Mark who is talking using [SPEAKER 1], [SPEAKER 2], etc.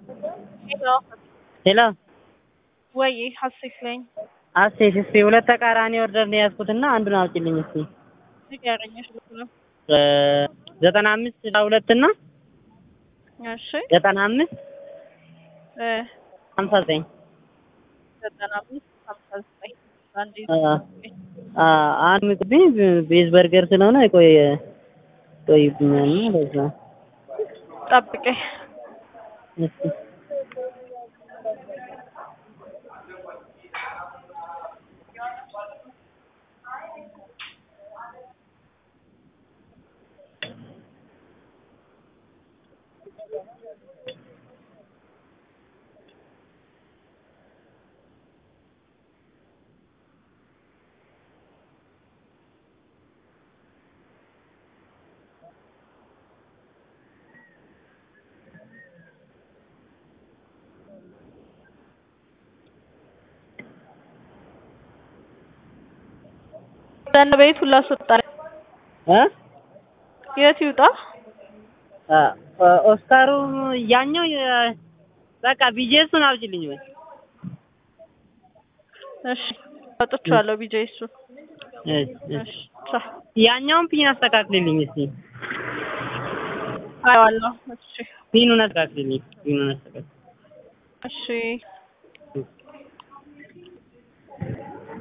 [SPEAKER 1] ሄሎ
[SPEAKER 2] ሄሎ
[SPEAKER 1] ወይ ሀሴት ነኝ።
[SPEAKER 2] አሴት እስቲ ሁለት ተቃራኒ ኦርደር ነው የያዝኩትና አንዱን አውጪልኝ እስቲ
[SPEAKER 1] ንገረኝ ስልክ ነው።
[SPEAKER 2] እ ዘጠና አምስት ስልሳ ሁለት እና
[SPEAKER 1] እሺ
[SPEAKER 2] ዘጠና አምስት
[SPEAKER 1] እ
[SPEAKER 2] ሀምሳ ዘጠኝ
[SPEAKER 1] ዘጠና አምስት ሀምሳ ዘጠኝ አንድ
[SPEAKER 2] አ አ አንድ ምግብ ቤዝ በርገር ስለሆነ ቆይ ቆይብኛል ነው ለዛ
[SPEAKER 1] ጠብቀኝ።
[SPEAKER 2] እስቲ
[SPEAKER 1] ዘን ቤት ሁላ አስወጣ።
[SPEAKER 2] እ
[SPEAKER 1] የት ይውጣ?
[SPEAKER 2] አ ኦስካሩ ያኛው የ- በቃ ቢጄሱን አውጪልኝ ወይ
[SPEAKER 1] እሺ አውጥቼዋለሁ። ቢጄ እሱ
[SPEAKER 2] እሺ እሺ
[SPEAKER 1] እሺ ቻው።
[SPEAKER 2] ያኛውን ፒን አስተካክልልኝ እስቲ
[SPEAKER 1] አየዋለሁ። እሺ
[SPEAKER 2] ፒኑን አስተካክልልኝ ፒኑን አስተካክል
[SPEAKER 1] እሺ